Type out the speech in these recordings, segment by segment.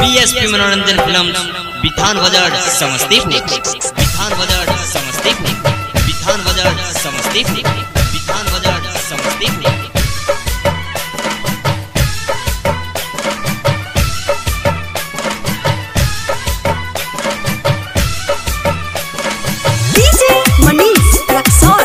BSP Manoranjan film Bithan Bazar Samastipur Bithan Bazar Samastipur Bithan Bazar Samastipur Bithan Bazar Samastipur DJ Manish Raksol.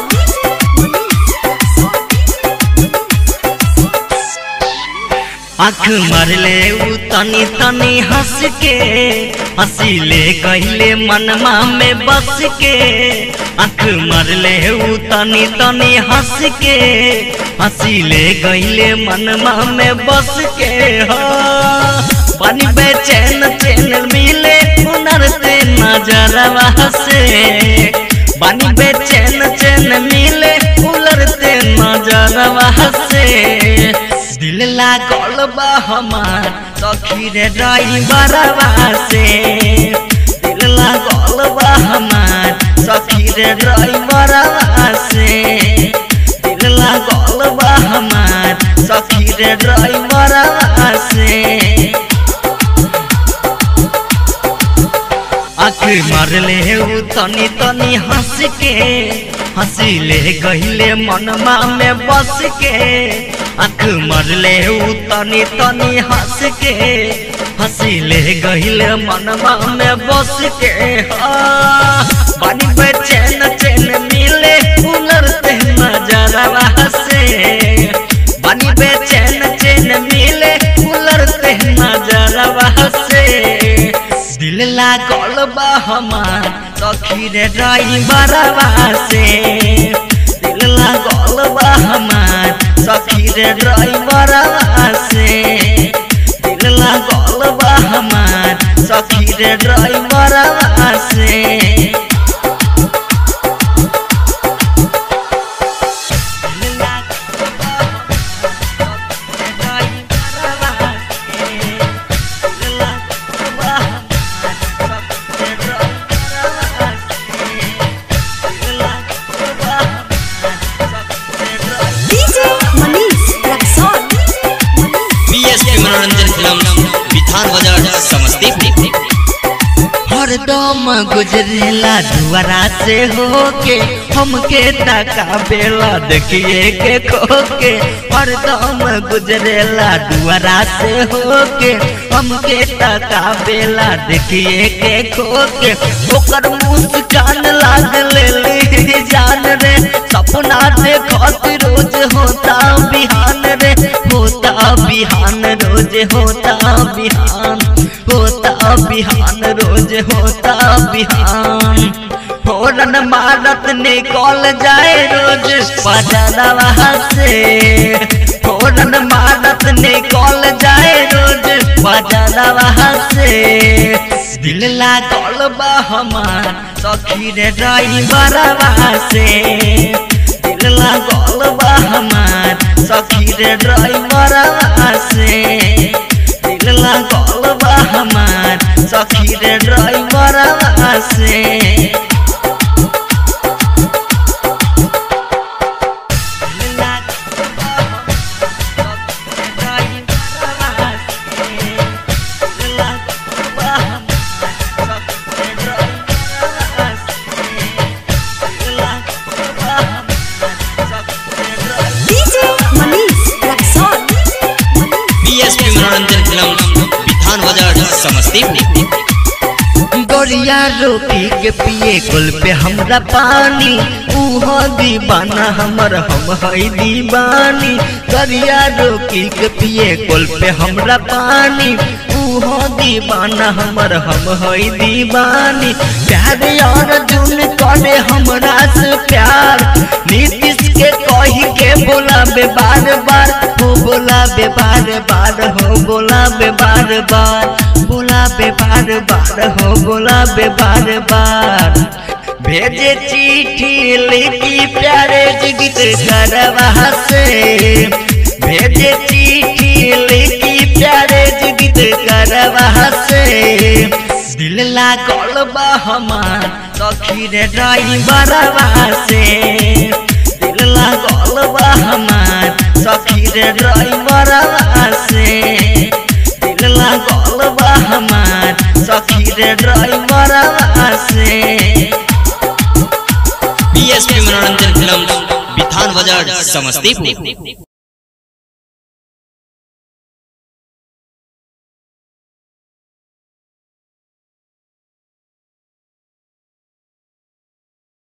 आँख मरले उ तनी तनी हंस के हंसीले कहले मनमा में बस के आँख मरले उ तनी तनी हंस के हंसीले कहले मनमा में बस के हो पानी बेचैन चैन मिले हुनर से नजरवा से बानी बेचैन चैन मिले हुनर से नजरवा से दिल लागल बा हमार सखी रे ड्राइवरवा से दिल लागल बा हमार सखी रे ड्राइवरवा से दिल लागल बा हमार सखी रे ड्राइवरवा से आखिर मारले उ तनी तनी हंस के हंसीले गहिले मनमा में बस के आँख मरले उ तनी तनी हंस के हंसीले गहिले मनमा में बस के हाँ। बानी पे चैन चैन मिले हुनर से नजरवा से बानी पे चैन चैन मिले हुनर से नजरवा से दिल लागल बा हमार सखी रे ड्राइवरवा से दिल लागल बा हमार सखी रे ड्राइवरवा से दिल लागल बा हमार सखी रे ड्राइवरवा से दिल लागल बा हमार सखी रे ड्राइवरवा से दिल लागल बा हमार सखी रे ड्राइवरवा से दिल लागल बा हमार सखी रे ड्राइवरवा DJ Manish Raksol. BSP Manoranjan film Bithan Bazar Samastipur हरदम गुजरेला दुआरा से होके हमके तका बेला देखिए के खोके हरदम गुजरेला दुआरा से होके हमके तका बेला देखिए के खोके ओकर मुस्कान लाग ले जान रे सपना देखत रोज होता बिहान रे होता बिहान रोज होता बिहान होता बिहान रोज होता बिहान फोरन मारत निकल जाए रोज बाजारवा से फोरन मारत निकल जाए रोज बाजारवा से दिल लागल बा हमार सखी रे ड्राइवरवा से दिल लागल बा हमार सखी रे ड्राइवरवा से दिल लागल बा हमार सखी रे ड्राइवरवा से दिल लागल बा हमार सखी रे ड्राइवरवा से। दिल लागल बा हमार सखी रे ड्राइवरवा से। दिल लागल बा हमार सखी रे ड्राइवरवा से। DJ Manish Raksol. BSP Manoranjan film Bithan Bazar Samastipur गोरिया रोटी के पिए कुल पे हमरा पानी उहो दीवाना हमर हम हई दीवानी गोरिया रोटी के पिए कुल पे हमरा पानी उहो दीवाना हमर हम हई दीवानी प्यार और जुन करे हमरा से प्यार नीतीश के कही के बोलाबे बार बार हो बोलाबे बार बार हो बोलाबे बार बार बोलाबे बार बार हो बोलाबे बार बार भेजे चिट्ठी लिखी प्यारे जिगित करवा से भेजे चिट्ठी लिखी प्यारे जिगित करवा से दिल लागल बा हमार सखी रे ड्राइवरवा से दिल लागल बा हमार सखी रे ड्राइवरवा से दिल लागल बा हमार रे ड्राइवर से पीएसपी मनोरंजन फिल्म बिथान बाजार समस्तीपुर